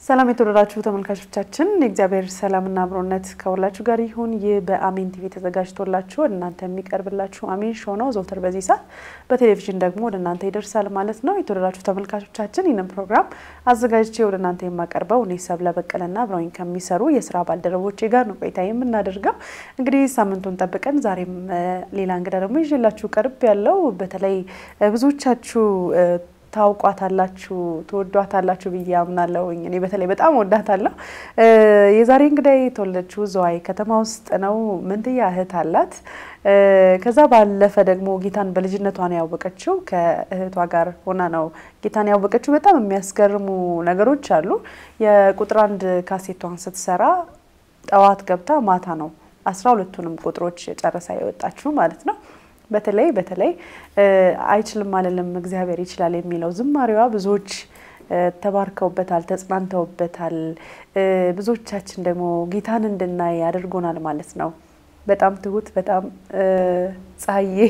ሰላም የተወደዳችሁ ተመልካቾቻችን፣ የእግዚአብሔር ሰላምና አብሮነት ከሁላችሁ ጋር ይሁን። ይህ በአሜን ቲቪ ተዘጋጅቶላችሁ ወደ እናንተ የሚቀርብላችሁ አሜን ሾው ነው። ዘውትር በዚህ ሰዓት በቴሌቪዥን ደግሞ ወደ እናንተ ይደርሳል ማለት ነው። የተወደዳችሁ ተመልካቾቻችን፣ ይህንን ፕሮግራም አዘጋጅቼ ወደ እናንተ የማቀርበው እኔ ሰብለ በቀለና አብረውኝ ከሚሰሩ የስራ ባልደረቦቼ ጋር ነው ቆይታ የምናደርገው። እንግዲህ ሳምንቱን ጠብቀን ዛሬም ሌላ እንግዳ ደግሞ ይዤላችሁ ቀርብ ያለው በተለይ ብዙዎቻችሁ ታውቋታላችሁ ትወዷታላችሁ ብዬ አምናለሁ። እኔ በተለይ በጣም ወዳታለሁ። የዛሬ እንግዳይ የተወለደችው ዘዋይ ከተማ ውስጥ ነው። መንትያ እህት አላት። ከዛ ባለፈ ደግሞ ጌታን በልጅነቷ ነው ያወቀችው። ከእህቷ ጋር ሆና ነው ጌታን ያወቀችው። በጣም የሚያስገርሙ ነገሮች አሉ። የቁጥር አንድ ካሴቷን ስትሰራ ጠዋት ገብታ ማታ ነው አስራ ሁለቱንም ቁጥሮች ጨረሳ የወጣችው ማለት ነው። በተለይ በተለይ አይችልም አልልም እግዚአብሔር ይችላል የሚለው ዝማሬዋ ብዙዎች ተባርከውበታል፣ ተጽናንተውበታል። ብዙዎቻችን ደግሞ ጌታን እንድናይ አድርጎናል ማለት ነው። በጣም ትሁት፣ በጣም ፀሐዬ፣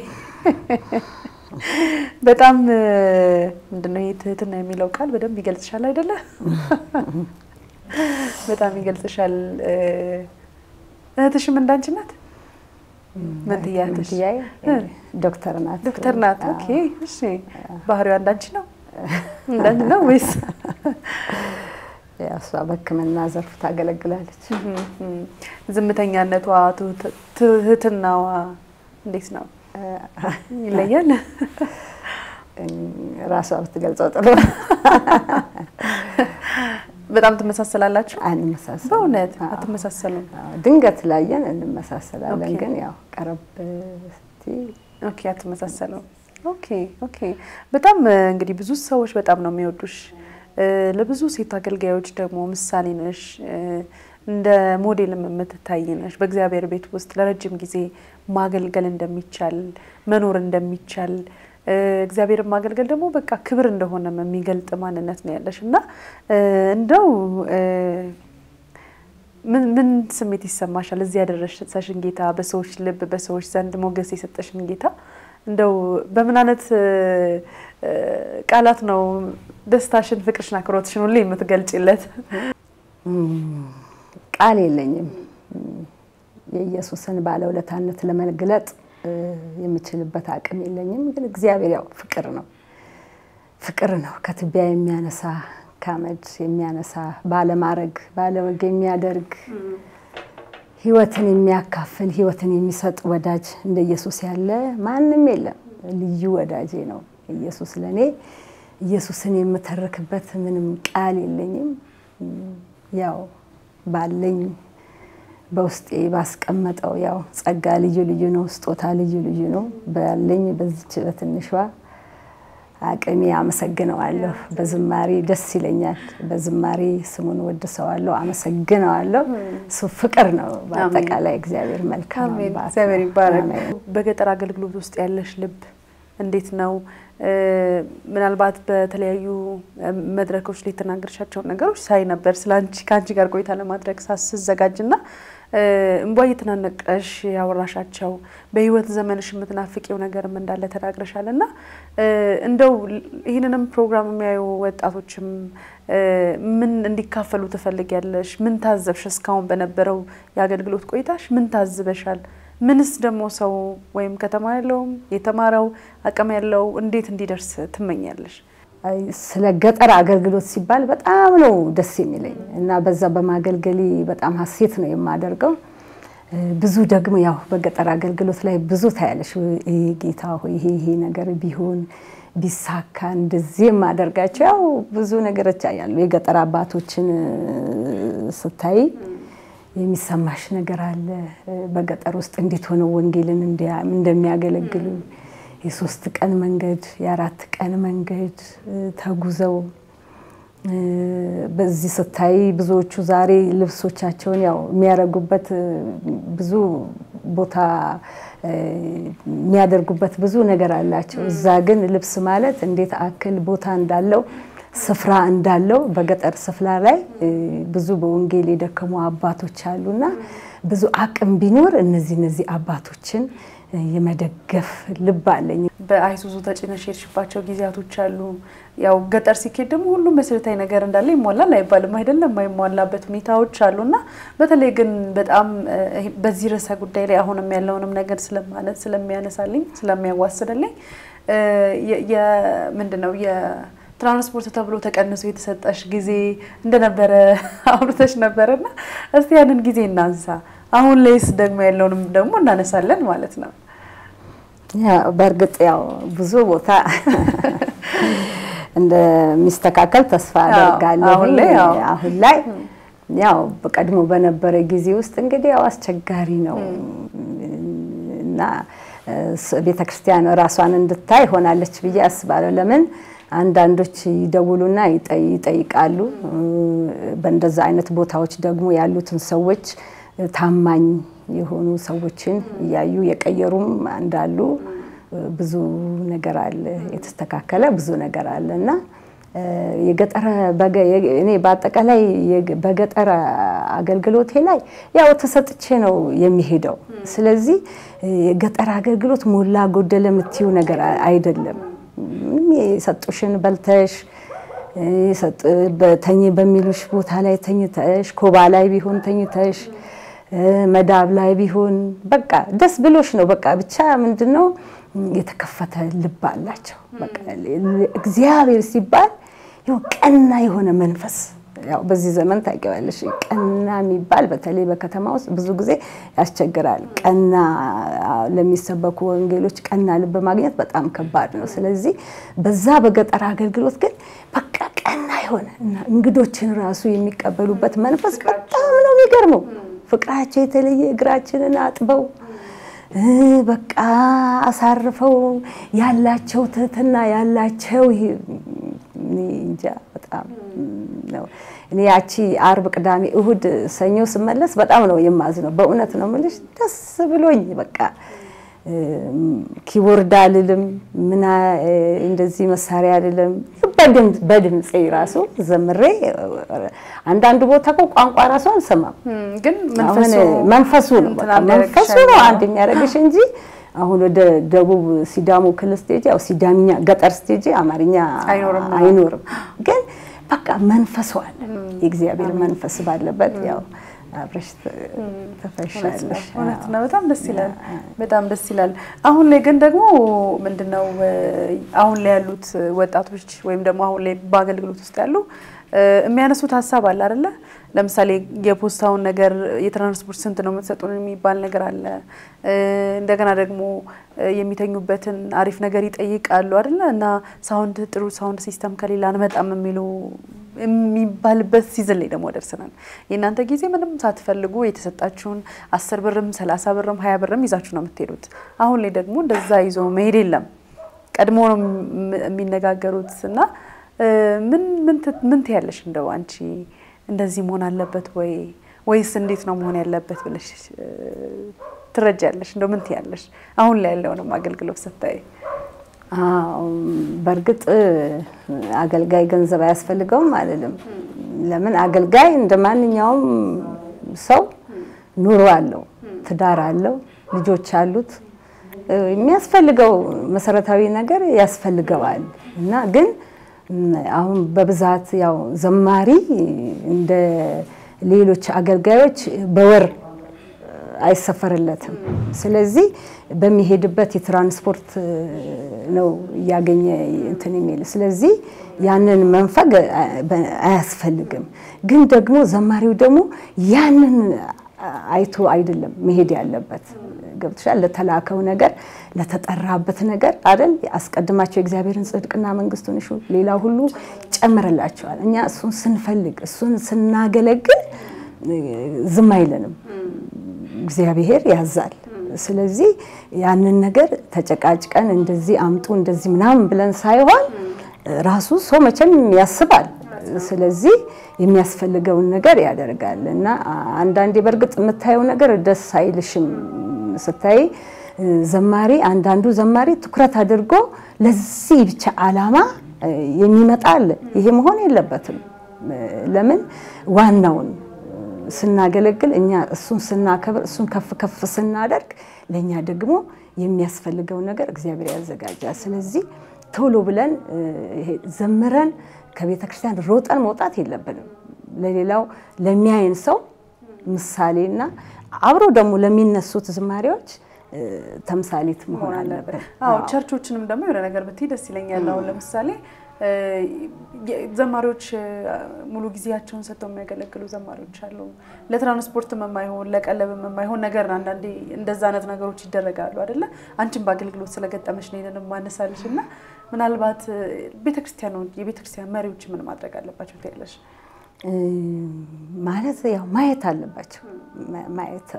በጣም ምንድነው ይህ ትህትና የሚለው ቃል በደንብ ይገልጽሻል አይደለ? በጣም ይገልጽሻል። እህትሽም እንዳንቺ ናት? መንትያ መንትያዬ ዶክተር ናት። ዶክተር ናት። ኦኬ እሺ። ባህሪዋ እንዳንቺ ነው እንዳንቺ ነው ወይስ? እሷ በሕክምና ዘርፍ ታገለግላለች። ዝምተኛነቷ፣ ትህትናዋ እንዴት ነው? ይለያል? ራሷ ብትገልጸው ጥሩ። በጣም ትመሳሰላላችሁ? አንመሳሰልም። በእውነት አትመሳሰሉም? ድንገት ላየን እንመሳሰላለን፣ ግን ያው ቀረብ ስትይ ኦኬ፣ አትመሳሰሉም። ኦኬ ኦኬ። በጣም እንግዲህ ብዙ ሰዎች በጣም ነው የሚወዱሽ። ለብዙ ሴት አገልጋዮች ደግሞ ምሳሌ ነሽ። እንደ ሞዴልም የምትታይ ነሽ። በእግዚአብሔር ቤት ውስጥ ለረጅም ጊዜ ማገልገል እንደሚቻል መኖር እንደሚቻል እግዚአብሔርን ማገልገል ደግሞ በቃ ክብር እንደሆነ የሚገልጥ ማንነት ነው ያለሽ እና እንደው ምን ስሜት ይሰማሻል? እዚህ ያደረሰሽን ጌታ በሰዎች ልብ በሰዎች ዘንድ ሞገስ የሰጠሽን ጌታ እንደው በምን አይነት ቃላት ነው ደስታሽን፣ ፍቅርሽን፣ አክብሮትሽን ሁሌ የምትገልጭለት? ቃል የለኝም። የኢየሱስን ባለውለታነት ለመግለጥ የምችልበት አቅም የለኝም። ግን እግዚአብሔር ያው ፍቅር ነው፣ ፍቅር ነው። ከትቢያ የሚያነሳ ከአመድ የሚያነሳ ባለማድረግ ባለወግ የሚያደርግ ሕይወትን የሚያካፍል ሕይወትን የሚሰጥ ወዳጅ እንደ ኢየሱስ ያለ ማንም የለም። ልዩ ወዳጄ ነው ኢየሱስ ለእኔ። ኢየሱስን የምተርክበት ምንም ቃል የለኝም። ያው ባለኝ በውስጤ ባስቀመጠው ያው ጸጋ ልዩ ልዩ ነው፣ ስጦታ ልዩ ልዩ ነው። ባለኝ በዚች በትንሿ አቅሜ አመሰግነዋለሁ። በዝማሬ ደስ ይለኛል። በዝማሬ ስሙን ወድሰዋለሁ፣ አመሰግነዋለሁ። እሱ ፍቅር ነው። በአጠቃላይ እግዚአብሔር መልካም አሜን። እግዚአብሔር ይባረክ። በገጠር አገልግሎት ውስጥ ያለሽ ልብ እንዴት ነው? ምናልባት በተለያዩ መድረኮች ላይ የተናገርሻቸውን ነገሮች ሳይ ነበር ስለ አንቺ ከአንቺ ጋር ቆይታ ለማድረግ ሳስዘጋጅና እንቧ እየተናነቀሽ ያወራሻቸው በህይወት ዘመንሽ የምትናፍቂው ነገርም እንዳለ ተናግረሻል እና እንደው ይህንንም ፕሮግራም የሚያዩ ወጣቶችም ምን እንዲካፈሉ ትፈልጊያለሽ? ምን ታዘብሽ? እስካሁን በነበረው የአገልግሎት ቆይታሽ ምን ታዝበሻል? ምንስ ደግሞ ሰው ወይም ከተማ ያለውም የተማረው አቅም ያለው እንዴት እንዲደርስ ትመኛለሽ? ስለ ገጠር አገልግሎት ሲባል በጣም ነው ደስ የሚለኝ እና በዛ በማገልገሌ በጣም ሀሴት ነው የማደርገው። ብዙ ደግሞ ያው በገጠር አገልግሎት ላይ ብዙ ታያለሽ። ይሄ ጌታ ሆይ ይሄ ይሄ ነገር ቢሆን ቢሳካ እንደዚህ የማደርጋቸው ያው ብዙ ነገሮች ያሉ የገጠር አባቶችን ስታይ የሚሰማሽ ነገር አለ። በገጠር ውስጥ እንዴት ሆነው ወንጌልን እንደሚያገለግሉ የሶስት ቀን መንገድ የአራት ቀን መንገድ ተጉዘው በዚህ ስታይ ብዙዎቹ ዛሬ ልብሶቻቸውን ያው የሚያደርጉበት ብዙ ቦታ የሚያደርጉበት ብዙ ነገር አላቸው። እዛ ግን ልብስ ማለት እንዴት አክል ቦታ እንዳለው ስፍራ እንዳለው በገጠር ስፍራ ላይ ብዙ በወንጌል የደከሙ አባቶች አሉና ብዙ አቅም ቢኖር እነዚህ እነዚህ አባቶችን የመደገፍ ልብ አለኝ። በአይሱዙ ተጭነሽ የሄድሽባቸው ጊዜያቶች አሉ። ያው ገጠር ሲኬድ ደግሞ ሁሉም መሰረታዊ ነገር እንዳለ ይሟላል አይባልም አይደለም፣ የማይሟላበት ሁኔታዎች አሉ እና በተለይ ግን በጣም በዚህ ርዕሰ ጉዳይ ላይ አሁንም ያለውንም ነገር ስለማለት ስለሚያነሳልኝ ስለሚያዋስንልኝ ምንድን ነው የትራንስፖርት ተብሎ ተቀንሶ የተሰጠሽ ጊዜ እንደነበረ አውርተሽ ነበረና እስቲ ያንን ጊዜ እናንሳ። አሁን ላይስ ደግሞ ያለውንም ደግሞ እናነሳለን ማለት ነው። በእርግጥ ያው ብዙ ቦታ እንደሚስተካከል ተስፋ አደርጋለሁ። አሁን ላይ ያው በቀድሞ በነበረ ጊዜ ውስጥ እንግዲህ ያው አስቸጋሪ ነው እና ቤተክርስቲያን ራሷን እንድታይ ሆናለች ብዬ አስባለሁ። ለምን አንዳንዶች ይደውሉና ይጠይቃሉ። በእንደዛ አይነት ቦታዎች ደግሞ ያሉትን ሰዎች ታማኝ የሆኑ ሰዎችን እያዩ የቀየሩም እንዳሉ ብዙ ነገር አለ፣ የተስተካከለ ብዙ ነገር አለ እና የገጠር እኔ በአጠቃላይ በገጠር አገልግሎቴ ላይ ያው ተሰጥቼ ነው የሚሄደው። ስለዚህ የገጠር አገልግሎት ሞላ ጎደለ የምትይው ነገር አይደለም። የሰጡሽን በልተሽ ተኝ በሚሉሽ ቦታ ላይ ተኝተሽ፣ ኮባ ላይ ቢሆን ተኝተሽ፣ መዳብ ላይ ቢሆን በቃ ደስ ብሎሽ ነው። በቃ ብቻ ምንድን ነው የተከፈተ ልብ አላቸው። በቃ እግዚአብሔር ሲባል ቀና የሆነ መንፈስ ያው በዚህ ዘመን ታውቂዋለሽ፣ ቀና የሚባል በተለይ በከተማ ውስጥ ብዙ ጊዜ ያስቸግራል። ቀና ለሚሰበኩ ወንጌሎች ቀና ልብ ማግኘት በጣም ከባድ ነው። ስለዚህ በዛ በገጠር አገልግሎት ግን በቃ ቀና የሆነ እና እንግዶችን ራሱ የሚቀበሉበት መንፈስ በጣም ነው የሚገርመው። ፍቅራቸው የተለየ እግራችንን አጥበው በቃ አሳርፈው ያላቸው ትህትና ያላቸው እንጃ በጣም ነው። እኔ ያቺ አርብ፣ ቅዳሜ፣ እሁድ፣ ሰኞ ስመለስ በጣም ነው የማዝነው። በእውነት ነው የምልሽ ደስ ብሎኝ በቃ ኪቦርድ አልልም ምና እንደዚህ መሳሪያ አልልም። በድምፄ ራሱ ዘምሬ አንዳንዱ ቦታ እኮ ቋንቋ ራሱ አልሰማም፣ ግን መንፈሱ ነው መንፈሱ ነው አንድ የሚያደርግሽ እንጂ አሁን ወደ ደቡብ ሲዳሞ ክልል ስቴጅ ያው ሲዳምኛ ገጠር ስቴጅ አማርኛ አይኖርም፣ ግን በቃ መንፈሱ አለ። የእግዚአብሔር መንፈስ ባለበት ያው አብረሽ ተፈሻለሽ። እውነት ነው። በጣም ደስ ይላል። በጣም ደስ ይላል። አሁን ላይ ግን ደግሞ ምንድነው አሁን ላይ ያሉት ወጣቶች ወይም ደግሞ አሁን ላይ በአገልግሎት ውስጥ ያሉ የሚያነሱት ሀሳብ አለ አይደለ? ለምሳሌ የፖስታውን ነገር የትራንስፖርት ስንት ነው የምትሰጡን የሚባል ነገር አለ። እንደገና ደግሞ የሚተኙበትን አሪፍ ነገር ይጠይቃሉ አይደለ? እና ሳውንድ ጥሩ ሳውንድ ሲስተም ከሌላ አንመጣም የሚሉ የሚባልበት ሲዝን ላይ ደግሞ ደርሰናል። የእናንተ ጊዜ ምንም ሳትፈልጉ የተሰጣችሁን አስር ብርም ሰላሳ ብርም ሀያ ብርም ይዛችሁ ነው የምትሄዱት። አሁን ላይ ደግሞ እንደዛ ይዞ መሄድ የለም። ቀድሞ ነው የሚነጋገሩት እና ምን ምን ትያለሽ? እንደው አንቺ እንደዚህ መሆን አለበት ወይ ወይስ እንዴት ነው መሆን ያለበት ብለሽ ትረጃለሽ? እንደው ምን ትያለሽ? አሁን ላይ ያለውንም አገልግሎት ስታይ። በእርግጥ አገልጋይ ገንዘብ አያስፈልገውም አልልም። ለምን አገልጋይ እንደ ማንኛውም ሰው ኑሮ አለው፣ ትዳር አለው፣ ልጆች አሉት። የሚያስፈልገው መሰረታዊ ነገር ያስፈልገዋል እና ግን አሁን በብዛት ያው ዘማሪ እንደ ሌሎች አገልጋዮች በወር አይሰፈርለትም። ስለዚህ በሚሄድበት የትራንስፖርት ነው እያገኘ እንትን የሚል ስለዚህ ያንን መንፈግ አያስፈልግም። ግን ደግሞ ዘማሪው ደግሞ ያንን አይቶ አይደለም መሄድ ያለበት። ገብቶሻል? ለተላከው ነገር ለተጠራበት ነገር አይደል? አስቀድማቸው የእግዚአብሔርን ጽድቅና መንግስቱን እሹ፣ ሌላ ሁሉ ጨምርላቸዋል። እኛ እሱን ስንፈልግ እሱን ስናገለግል ዝም አይለንም፣ እግዚአብሔር ያዛል። ስለዚህ ያንን ነገር ተጨቃጭቀን እንደዚህ አምጡ እንደዚህ ምናምን ብለን ሳይሆን ራሱ ሰው መቼም ያስባል። ስለዚህ የሚያስፈልገውን ነገር ያደርጋል እና አንዳንዴ በእርግጥ የምታየው ነገር ደስ አይልሽም ስታይ ዘማሪ አንዳንዱ ዘማሪ ትኩረት አድርጎ ለዚህ ብቻ ዓላማ የሚመጣ አለ። ይሄ መሆን የለበትም። ለምን ዋናውን ስናገለግል እኛ እሱን ስናከብር እሱን ከፍ ከፍ ስናደርግ ለእኛ ደግሞ የሚያስፈልገው ነገር እግዚአብሔር ያዘጋጃል። ስለዚህ ቶሎ ብለን ዘምረን ከቤተ ክርስቲያን ሮጠን መውጣት የለብንም። ለሌላው ለሚያይን ሰው ምሳሌና አብሮ ደግሞ ለሚነሱት ዝማሬዎች ተምሳሌት መሆን አለብን። አዎ ቸርቾችንም ደግሞ የሆነ ነገር ብትይ ደስ ይለኛል። አሁን ለምሳሌ ዘማሪዎች ሙሉ ጊዜያቸውን ሰጥተው የሚያገለግሉ ዘማሪዎች አሉ። ለትራንስፖርትም የማይሆን ለቀለብም የማይሆን ነገር አንዳንዴ እንደዛ አይነት ነገሮች ይደረጋሉ አይደለ? አንቺም በአገልግሎት ስለገጠመሽ ነው ይሄንን ማነሳልሽ እና ምናልባት ቤተክርስቲያኑ የቤተክርስቲያን መሪዎች ምን ማድረግ አለባቸው ትያለሽ? ማለት ያው ማየት አለባቸው ማየት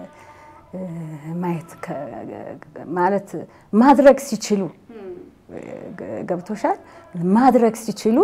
ማየት ማለት ማድረግ ሲችሉ ገብቶሻል። ማድረግ ሲችሉ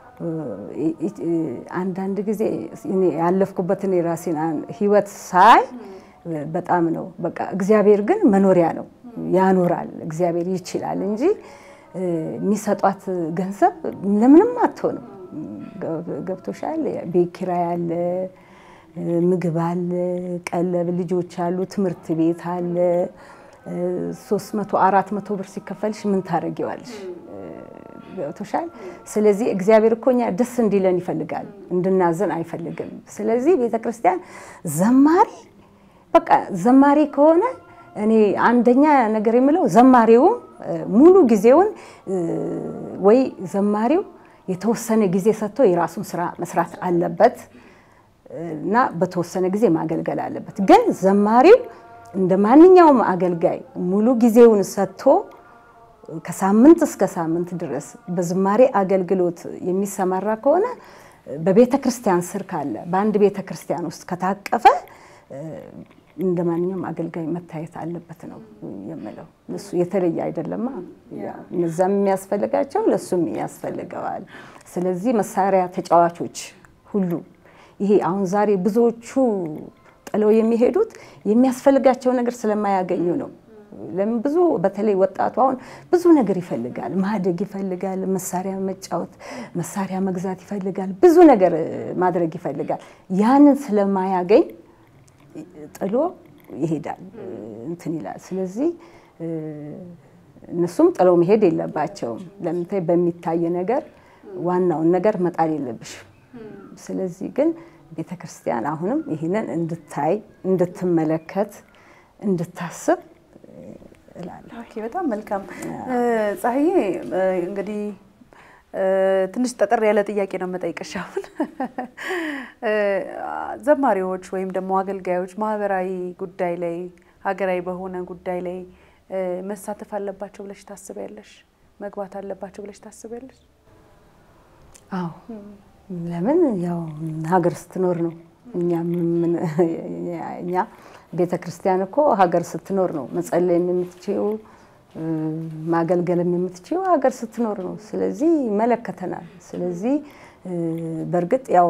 አንዳንድ ጊዜ ያለፍኩበትን የራሴን ሕይወት ሳይ በጣም ነው በቃ እግዚአብሔር ግን መኖሪያ ነው ያኖራል። እግዚአብሔር ይችላል እንጂ የሚሰጧት ገንዘብ ለምንም አትሆንም። ገብቶሻል። ቤት ኪራይ አለ፣ ምግብ አለ፣ ቀለብ፣ ልጆች አሉ፣ ትምህርት ቤት አለ። ሶስት መቶ አራት መቶ ብር ሲከፈልሽ ምን ታደርጊዋለሽ? ገብቶሻል። ስለዚህ እግዚአብሔር እኮ እኛ ደስ እንዲለን ይፈልጋል፣ እንድናዘን አይፈልግም። ስለዚህ ቤተ ክርስቲያን ዘማሪ በቃ ዘማሪ ከሆነ እኔ አንደኛ ነገር የምለው ዘማሪውም ሙሉ ጊዜውን ወይ ዘማሪው የተወሰነ ጊዜ ሰጥቶ የራሱን ስራ መስራት አለበት እና በተወሰነ ጊዜ ማገልገል አለበት። ግን ዘማሪው እንደ ማንኛውም አገልጋይ ሙሉ ጊዜውን ሰጥቶ ከሳምንት እስከ ሳምንት ድረስ በዝማሬ አገልግሎት የሚሰማራ ከሆነ በቤተ ክርስቲያን ስር ካለ በአንድ ቤተ ክርስቲያን ውስጥ ከታቀፈ እንደ ማንኛውም አገልጋይ መታየት አለበት ነው የምለው። እሱ የተለየ አይደለማ። እነዛም የሚያስፈልጋቸው ለእሱም ያስፈልገዋል። ስለዚህ መሳሪያ ተጫዋቾች ሁሉ ይሄ አሁን ዛሬ ብዙዎቹ ጥለው የሚሄዱት የሚያስፈልጋቸው ነገር ስለማያገኙ ነው። ለምን ብዙ በተለይ ወጣቱ አሁን ብዙ ነገር ይፈልጋል፣ ማደግ ይፈልጋል፣ መሳሪያ መጫወት፣ መሳሪያ መግዛት ይፈልጋል፣ ብዙ ነገር ማድረግ ይፈልጋል። ያንን ስለማያገኝ ጥሎ ይሄዳል፣ እንትን ይላል። ስለዚህ እነሱም ጥለው መሄድ የለባቸውም። ለምታይ በሚታይ ነገር ዋናውን ነገር መጣል የለብሽም። ስለዚህ ግን ቤተ ክርስቲያን አሁንም ይህንን እንድታይ፣ እንድትመለከት፣ እንድታስብ እላለሁ። ኦኬ፣ በጣም መልካም ፀሐዬ። እንግዲህ ትንሽ ጠጠር ያለ ጥያቄ ነው የምጠይቅሽ። አሁን ዘማሪዎች ወይም ደግሞ አገልጋዮች ማህበራዊ ጉዳይ ላይ ሀገራዊ በሆነ ጉዳይ ላይ መሳተፍ አለባቸው ብለሽ ታስቢያለሽ? መግባት አለባቸው ብለሽ ታስቢያለሽ? አዎ ለምን ያው ሀገር ስትኖር ነው። እኛ ቤተ ክርስቲያን እኮ ሀገር ስትኖር ነው መጸለይም የምትችይው ማገልገልም የምትችይው ሀገር ስትኖር ነው። ስለዚህ ይመለከተናል። ስለዚህ በእርግጥ ያው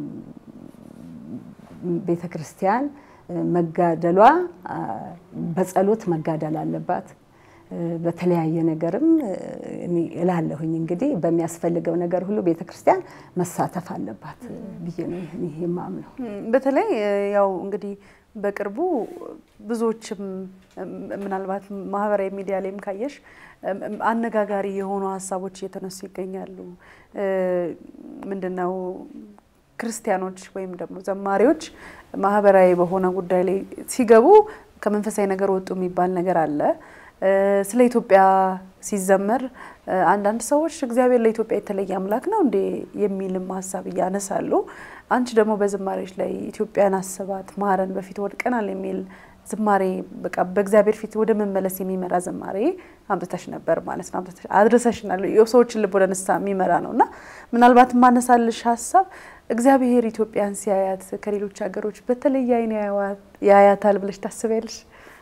ቤተ ክርስቲያን መጋደሏ በጸሎት መጋደል አለባት። በተለያየ ነገርም እላለሁኝ እንግዲህ በሚያስፈልገው ነገር ሁሉ ቤተ ክርስቲያን መሳተፍ አለባት ብዬ ነው ይሄ የማምነው። በተለይ ያው እንግዲህ በቅርቡ ብዙዎችም ምናልባት ማህበራዊ ሚዲያ ላይም ካየሽ አነጋጋሪ የሆኑ ሀሳቦች እየተነሱ ይገኛሉ። ምንድነው ክርስቲያኖች ወይም ደግሞ ዘማሪዎች ማህበራዊ በሆነ ጉዳይ ላይ ሲገቡ ከመንፈሳዊ ነገር ወጡ የሚባል ነገር አለ። ስለ ኢትዮጵያ ሲዘመር አንዳንድ ሰዎች እግዚአብሔር ለኢትዮጵያ የተለየ አምላክ ነው እንዴ የሚልም ሀሳብ እያነሳሉ። አንቺ ደግሞ በዝማሬዎች ላይ ኢትዮጵያን አስባት፣ ማረን፣ በፊት ወድቀናል የሚል ዝማሬ በቃ በእግዚአብሔር ፊት ወደ መመለስ የሚመራ ዝማሬ አምጥተሽ ነበር ማለት ነው። አምጥተሽ አድርሰሽናል። የሰዎችን ልብ ወደ ንስሐ የሚመራ ነው እና ምናልባት ማነሳልሽ ሀሳብ እግዚአብሔር ኢትዮጵያን ሲያያት ከሌሎች ሀገሮች በተለየ ዓይን ያያታል ብለሽ ታስቢያለሽ?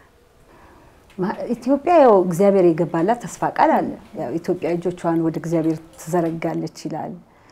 ኢትዮጵያ ያው እግዚአብሔር የገባላት ተስፋ ቃል አለ። ያው ኢትዮጵያ እጆቿን ወደ እግዚአብሔር ትዘረጋለች ይላል።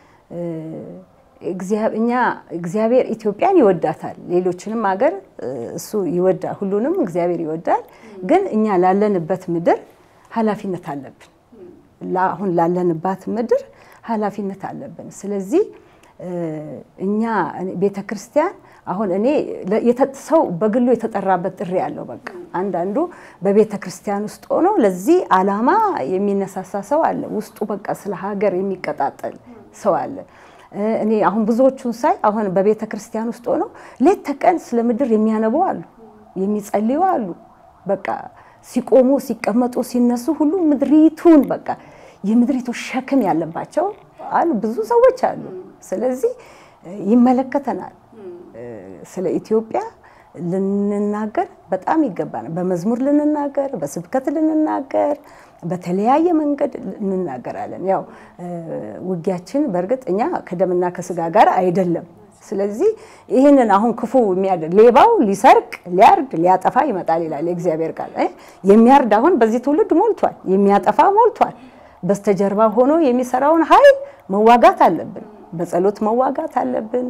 እኛ እግዚአብሔር ኢትዮጵያን ይወዳታል። ሌሎችንም ሀገር እሱ ይወዳል። ሁሉንም እግዚአብሔር ይወዳል። ግን እኛ ላለንበት ምድር ኃላፊነት አለብን። አሁን ላለንባት ምድር ኃላፊነት አለብን። ስለዚህ እኛ ቤተ ክርስቲያን አሁን እኔ ሰው በግሉ የተጠራበት ጥሪ ያለው በቃ አንዳንዱ በቤተ ክርስቲያን ውስጥ ሆኖ ለዚህ ዓላማ የሚነሳሳ ሰው አለ። ውስጡ በቃ ስለ ሀገር የሚቀጣጠል ሰው አለ። እኔ አሁን ብዙዎቹን ሳይ አሁን በቤተ ክርስቲያን ውስጥ ሆነው ሌት ተቀን ስለ ምድር የሚያነቡ አሉ፣ የሚጸልዩ አሉ። በቃ ሲቆሙ ሲቀመጡ ሲነሱ ሁሉ ምድሪቱን በቃ የምድሪቱ ሸክም ያለባቸው አሉ፣ ብዙ ሰዎች አሉ። ስለዚህ ይመለከተናል። ስለ ኢትዮጵያ ልንናገር በጣም ይገባናል። በመዝሙር ልንናገር፣ በስብከት ልንናገር፣ በተለያየ መንገድ እንናገራለን። ያው ውጊያችን በእርግጥ እኛ ከደምና ከስጋ ጋር አይደለም። ስለዚህ ይህንን አሁን ክፉ የሚያደርግ ሌባው ሊሰርቅ ሊያርድ ሊያጠፋ ይመጣል ይላል የእግዚአብሔር ቃል። የሚያርድ አሁን በዚህ ትውልድ ሞልቷል፣ የሚያጠፋ ሞልቷል። በስተጀርባ ሆኖ የሚሰራውን ኃይል መዋጋት አለብን፣ በጸሎት መዋጋት አለብን።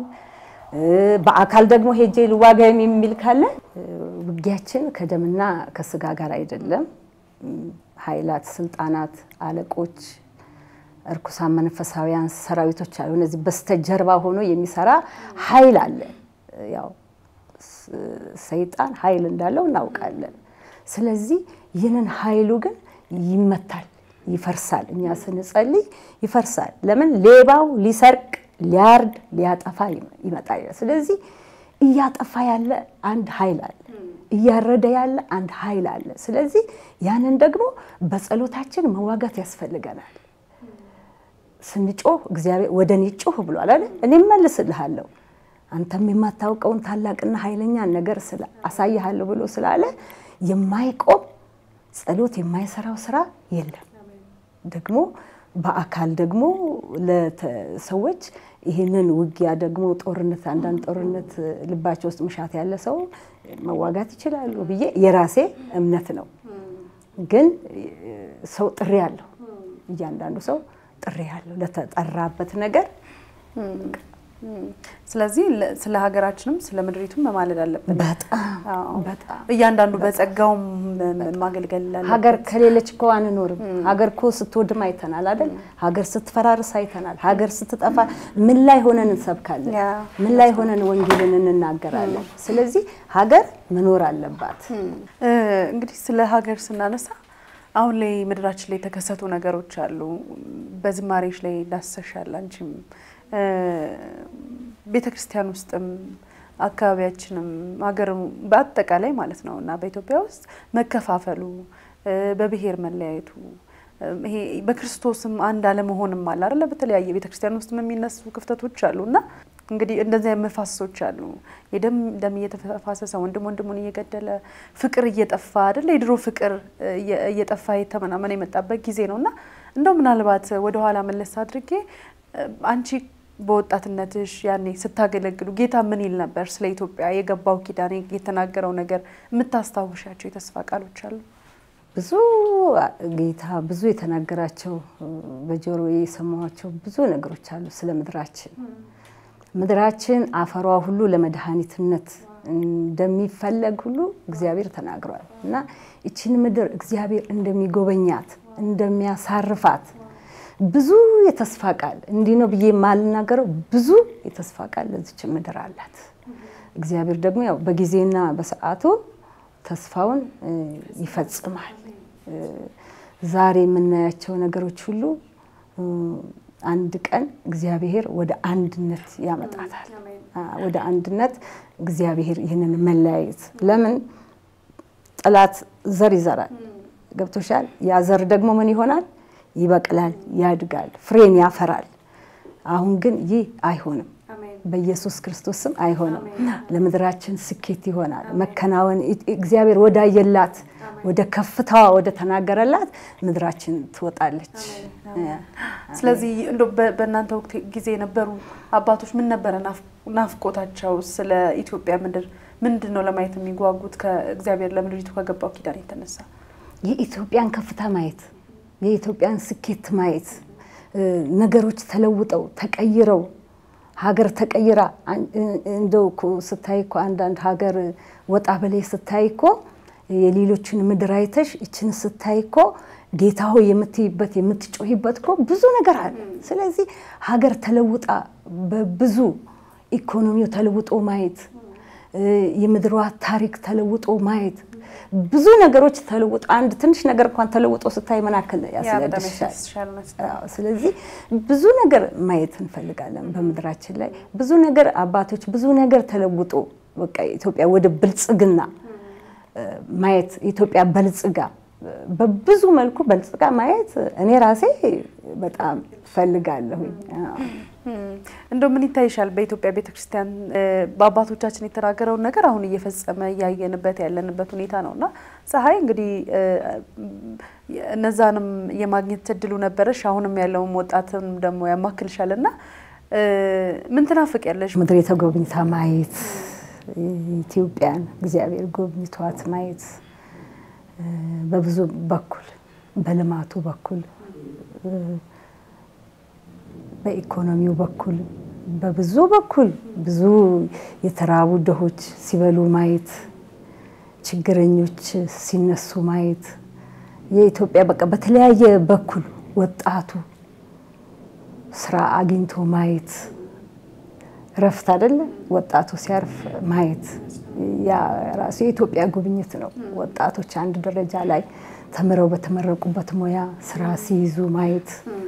በአካል ደግሞ ሄጄ ልዋጋ የሚል ካለ ውጊያችን ከደምና ከስጋ ጋር አይደለም። ኃይላት፣ ስልጣናት፣ አለቆች፣ እርኩሳን መንፈሳዊያን ሰራዊቶች አሉ። እነዚህ በስተጀርባ ሆኖ የሚሰራ ኃይል አለ። ያው ሰይጣን ኃይል እንዳለው እናውቃለን። ስለዚህ ይህንን ኃይሉ ግን ይመታል፣ ይፈርሳል። እኛ ስንጸልይ ይፈርሳል። ለምን ሌባው ሊሰርቅ ሊያርድ ሊያጠፋ ይመጣል። ስለዚህ እያጠፋ ያለ አንድ ኃይል አለ፣ እያረደ ያለ አንድ ኃይል አለ። ስለዚህ ያንን ደግሞ በጸሎታችን መዋጋት ያስፈልገናል። ስንጮህ እግዚአብሔር ወደ እኔ ጮህ ብሏል አይደል? እኔ እመልስልሃለሁ አንተም የማታውቀውን ታላቅና ኃይለኛ ነገር አሳይሃለሁ ብሎ ስላለ የማይቆም ጸሎት የማይሰራው ስራ የለም። ደግሞ በአካል ደግሞ ለሰዎች ይህንን ውጊያ ደግሞ ጦርነት አንዳንድ ጦርነት ልባቸው ውስጥ ምሻት ያለ ሰው መዋጋት ይችላሉ ብዬ የራሴ እምነት ነው። ግን ሰው ጥሪ አለው። እያንዳንዱ ሰው ጥሪ አለው ለተጠራበት ነገር። ስለዚህ ስለ ሀገራችንም ስለ ምድሪቱም መማለድ አለብን። በጣም በጣም እያንዳንዱ በጸጋውም ማገልገል አለበት። ሀገር ከሌለች እኮ አንኖርም። ሀገር እኮ ስትወድም አይተናል አይደል? ሀገር ስትፈራርስ አይተናል። ሀገር ስትጠፋ ምን ላይ ሆነን እንሰብካለን? ምን ላይ ሆነን ወንጌልን እንናገራለን? ስለዚህ ሀገር መኖር አለባት። እንግዲህ ስለ ሀገር ስናነሳ አሁን ላይ ምድራችን ላይ የተከሰቱ ነገሮች አሉ። በዝማሬዎች ላይ ዳሰሻል አንቺም ቤተ ክርስቲያን ውስጥም አካባቢያችንም ሀገር በአጠቃላይ ማለት ነው እና በኢትዮጵያ ውስጥ መከፋፈሉ፣ በብሔር መለያየቱ ይሄ በክርስቶስም አንድ አለመሆንም አለ አይደለ? በተለያየ ቤተ ክርስቲያን ውስጥ የሚነሱ ክፍተቶች አሉ እና እንግዲህ እንደዚህ መፋሰሶች አሉ። የደም ደም እየተፋሰሰ ወንድም ወንድሙን እየገደለ ፍቅር እየጠፋ አይደለ? የድሮ ፍቅር እየጠፋ የተመናመነ የመጣበት ጊዜ ነው እና እንደው ምናልባት ወደኋላ መለስ አድርጌ አንቺ በወጣትነትሽ ያኔ ስታገለግሉ ጌታ ምን ይል ነበር? ስለ ኢትዮጵያ የገባው ኪዳን የተናገረው ነገር የምታስታውሻቸው የተስፋ ቃሎች አሉ? ብዙ ጌታ ብዙ የተናገራቸው በጆሮ የሰማኋቸው ብዙ ነገሮች አሉ ስለ ምድራችን። ምድራችን አፈሯ ሁሉ ለመድኃኒትነት እንደሚፈለግ ሁሉ እግዚአብሔር ተናግሯል እና ይችን ምድር እግዚአብሔር እንደሚጎበኛት እንደሚያሳርፋት ብዙ የተስፋ ቃል እንዲህ ነው ብዬ የማልናገረው ብዙ የተስፋ ቃል ለዚች ምድር አላት። እግዚአብሔር ደግሞ ያው በጊዜና በሰዓቱ ተስፋውን ይፈጽማል። ዛሬ የምናያቸው ነገሮች ሁሉ አንድ ቀን እግዚአብሔር ወደ አንድነት ያመጣታል። ወደ አንድነት እግዚአብሔር ይህንን መለያየት ለምን ጠላት ዘር ይዘራል። ገብቶሻል? ያ ዘር ደግሞ ምን ይሆናል? ይበቅላል፣ ያድጋል፣ ፍሬን ያፈራል። አሁን ግን ይህ አይሆንም። በኢየሱስ ክርስቶስ ስም አይሆንም። ለምድራችን ስኬት ይሆናል፣ መከናወን እግዚአብሔር ወዳየላት ወደ ከፍታዋ ወደ ተናገረላት ምድራችን ትወጣለች። ስለዚህ እንደው በእናንተ ወቅት ጊዜ የነበሩ አባቶች ምን ነበረ ናፍቆታቸው? ስለ ኢትዮጵያ ምድር ምንድን ነው ለማየት የሚጓጉት? ከእግዚአብሔር ለምድሪቱ ከገባው ኪዳን የተነሳ የኢትዮጵያን ከፍታ ማየት የኢትዮጵያን ስኬት ማየት ነገሮች ተለውጠው ተቀይረው ሀገር ተቀይራ እንደው እኮ ስታይ እኮ አንዳንድ ሀገር ወጣ በላይ ስታይ እኮ የሌሎችን ምድር አይተሽ ይችን ስታይ እኮ ጌታ ሆይ የምትይበት የምትጮሂበት እኮ ብዙ ነገር አለ። ስለዚህ ሀገር ተለውጣ በብዙ ኢኮኖሚው ተለውጦ ማየት የምድሯ ታሪክ ተለውጦ ማየት ብዙ ነገሮች ተለውጦ አንድ ትንሽ ነገር እንኳን ተለውጦ ስታይ ምን ያክል ያስለድሻል። ስለዚህ ብዙ ነገር ማየት እንፈልጋለን በምድራችን ላይ ብዙ ነገር አባቶች ብዙ ነገር ተለውጦ በቃ ኢትዮጵያ ወደ ብልጽግና ማየት ኢትዮጵያ በልጽጋ በብዙ መልኩ በልጽጋ ማየት እኔ ራሴ በጣም ፈልጋለሁኝ። እንደው ምን ይታይሻል? በኢትዮጵያ ቤተክርስቲያን በአባቶቻችን የተናገረውን ነገር አሁን እየፈጸመ እያየንበት ያለንበት ሁኔታ ነው እና ፀሐይ እንግዲህ እነዛንም የማግኘት እድሉ ነበረሽ። አሁንም ያለውን ወጣትም ደግሞ ያማክልሻል እና ምን ትናፍቅ ያለሽ? ምድር የተጎብኝታ ማየት ኢትዮጵያን እግዚአብሔር ጎብኝቷት ማየት በብዙ በኩል በልማቱ በኩል በኢኮኖሚው በኩል በብዙ በኩል ብዙ የተራቡ ድሆች ሲበሉ ማየት፣ ችግረኞች ሲነሱ ማየት የኢትዮጵያ በቃ በተለያየ በኩል ወጣቱ ስራ አግኝቶ ማየት እረፍት አይደለ? ወጣቱ ሲያርፍ ማየት ያ ራሱ የኢትዮጵያ ጉብኝት ነው። ወጣቶች አንድ ደረጃ ላይ ተምረው በተመረቁበት ሙያ ስራ ሲይዙ ማየት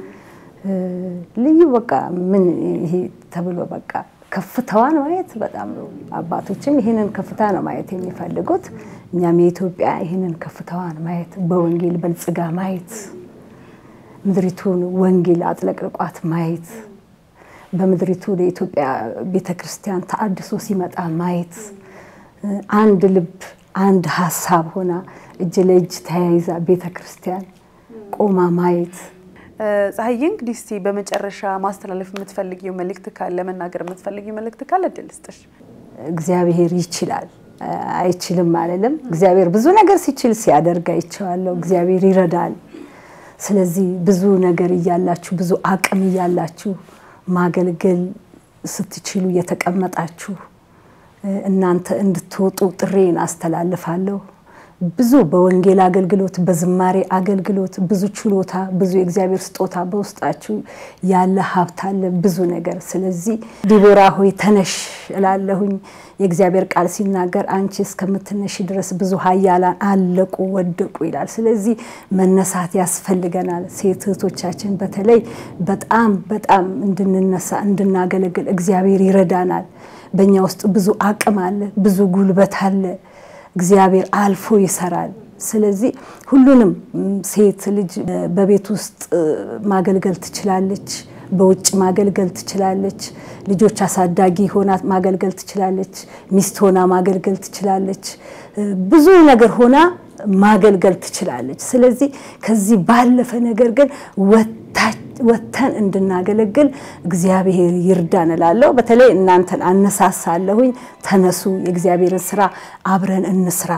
ልዩ በቃ ምን ይሄ ተብሎ በቃ ከፍታዋን ማየት በጣም ነው። አባቶችም ይህንን ከፍታ ነው ማየት የሚፈልጉት። እኛም የኢትዮጵያ ይህንን ከፍታዋን ማየት በወንጌል በልጽጋ ማየት ምድሪቱን ወንጌል አጥለቅልቋት ማየት በምድሪቱ ለኢትዮጵያ ቤተ ክርስቲያን ተአድሶ ሲመጣ ማየት አንድ ልብ አንድ ሀሳብ ሆና እጅ ለእጅ ተያይዛ ቤተ ክርስቲያን ቆማ ማየት። ፀሐዬ እንግዲህ እስቲ በመጨረሻ ማስተላለፍ የምትፈልጊው መልእክት ካለ መናገር የምትፈልጊው መልእክት ካለ እድል ስጥሽ። እግዚአብሔር ይችላል አይችልም አልልም። እግዚአብሔር ብዙ ነገር ሲችል ሲያደርግ አይቼዋለሁ። እግዚአብሔር ይረዳል። ስለዚህ ብዙ ነገር እያላችሁ ብዙ አቅም እያላችሁ ማገልገል ስትችሉ የተቀመጣችሁ እናንተ እንድትወጡ ጥሬን አስተላልፋለሁ። ብዙ በወንጌል አገልግሎት፣ በዝማሬ አገልግሎት ብዙ ችሎታ፣ ብዙ የእግዚአብሔር ስጦታ በውስጣችሁ ያለ ሀብት አለ፣ ብዙ ነገር። ስለዚህ ዲቦራ ሆይ ተነሽ እላለሁኝ። የእግዚአብሔር ቃል ሲናገር አንቺ እስከምትነሽ ድረስ ብዙ ኃያላን አለቁ፣ ወደቁ ይላል። ስለዚህ መነሳት ያስፈልገናል። ሴት እህቶቻችን በተለይ በጣም በጣም እንድንነሳ እንድናገለግል እግዚአብሔር ይረዳናል። በእኛ ውስጥ ብዙ አቅም አለ፣ ብዙ ጉልበት አለ። እግዚአብሔር አልፎ ይሰራል። ስለዚህ ሁሉንም ሴት ልጅ በቤት ውስጥ ማገልገል ትችላለች፣ በውጭ ማገልገል ትችላለች፣ ልጆች አሳዳጊ ሆና ማገልገል ትችላለች፣ ሚስት ሆና ማገልገል ትችላለች፣ ብዙ ነገር ሆና ማገልገል ትችላለች። ስለዚህ ከዚህ ባለፈ ነገር ግን ወጥተን እንድናገለግል እግዚአብሔር ይርዳን እላለሁ። በተለይ እናንተን አነሳሳለሁኝ። ተነሱ፣ የእግዚአብሔርን ስራ አብረን እንስራ።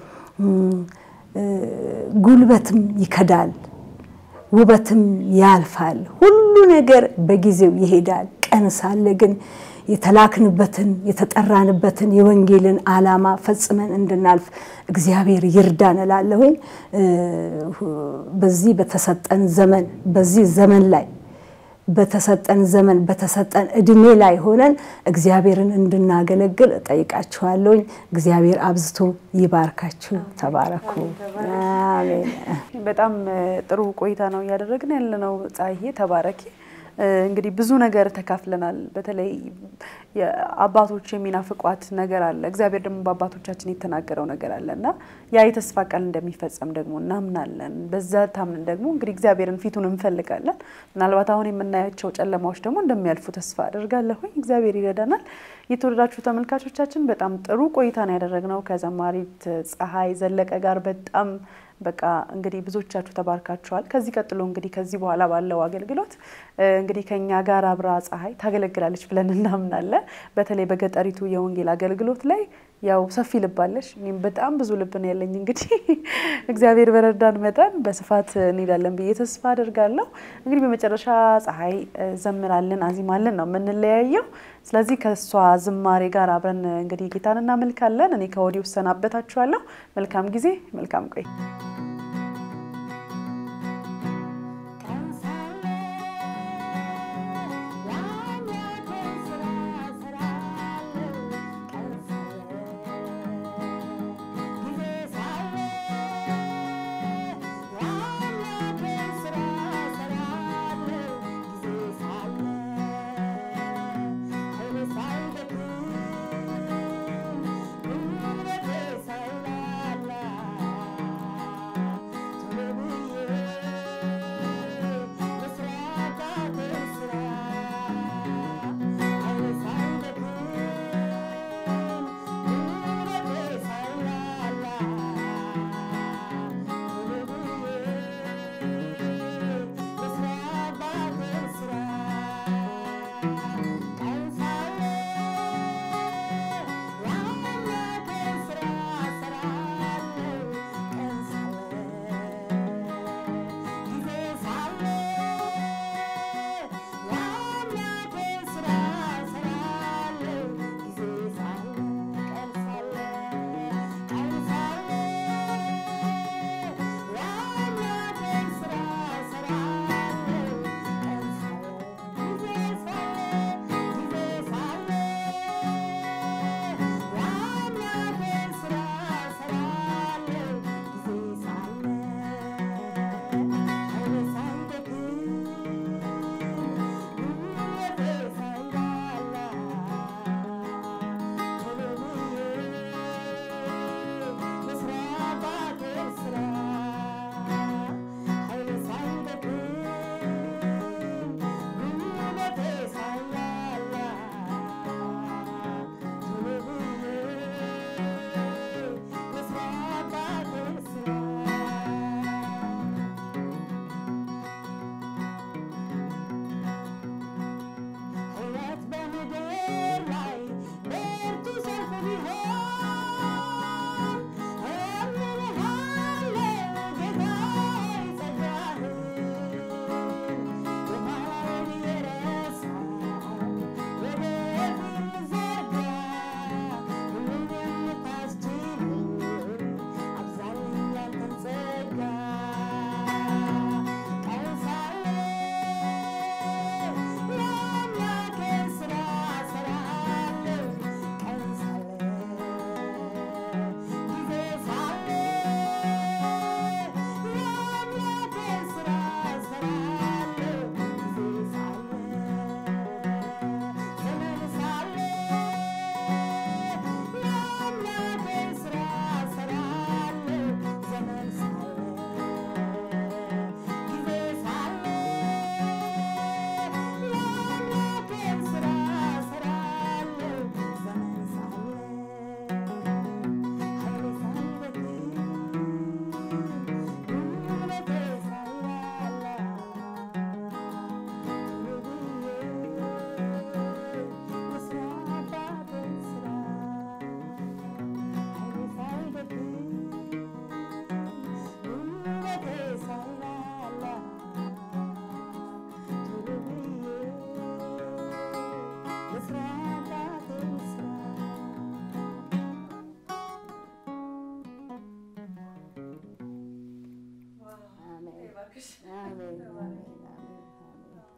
ጉልበትም ይከዳል፣ ውበትም ያልፋል። ሁሉ ነገር በጊዜው ይሄዳል። ቀን ሳለ ግን የተላክንበትን የተጠራንበትን የወንጌልን ዓላማ ፈጽመን እንድናልፍ እግዚአብሔር ይርዳን እላለሁኝ። በዚህ በተሰጠን ዘመን በዚህ ዘመን ላይ በተሰጠን ዘመን በተሰጠን እድሜ ላይ ሆነን እግዚአብሔርን እንድናገለግል እጠይቃችኋለሁኝ። እግዚአብሔር አብዝቶ ይባርካችሁ። ተባረኩ። አሜን። በጣም ጥሩ ቆይታ ነው እያደረግን ያለነው። ፀሐዬ ተባረኪ። እንግዲህ ብዙ ነገር ተካፍለናል። በተለይ አባቶች የሚናፍቋት ነገር አለ። እግዚአብሔር ደግሞ በአባቶቻችን የተናገረው ነገር አለ እና ያ የተስፋ ቃል እንደሚፈጸም ደግሞ እናምናለን። በዛ ታምንን ደግሞ እንግዲህ እግዚአብሔርን ፊቱን እንፈልጋለን። ምናልባት አሁን የምናያቸው ጨለማዎች ደግሞ እንደሚያልፉ ተስፋ አድርጋለሁኝ። እግዚአብሔር ይረዳናል። የተወደዳችሁ ተመልካቾቻችን በጣም ጥሩ ቆይታ ነው ያደረግነው ከዘማሪት ፀሐይ ዘለቀ ጋር በጣም በቃ እንግዲህ ብዙዎቻችሁ ተባርካችኋል። ከዚህ ቀጥሎ እንግዲህ ከዚህ በኋላ ባለው አገልግሎት እንግዲህ ከኛ ጋር አብራ ፀሐይ ታገለግላለች ብለን እናምናለን። በተለይ በገጠሪቱ የወንጌል አገልግሎት ላይ ያው ሰፊ ልብ አለሽ፣ እኔም በጣም ብዙ ልብ ነው ያለኝ። እንግዲህ እግዚአብሔር በረዳን መጠን በስፋት እንሄዳለን ብዬ ተስፋ አደርጋለሁ። እንግዲህ በመጨረሻ ፀሐይ ዘምራልን አዚማልን ነው የምንለያየው። ስለዚህ ከእሷ ዝማሬ ጋር አብረን እንግዲህ ጌታን እናመልካለን። እኔ ከወዲሁ እሰናበታችኋለሁ። መልካም ጊዜ፣ መልካም ቆይ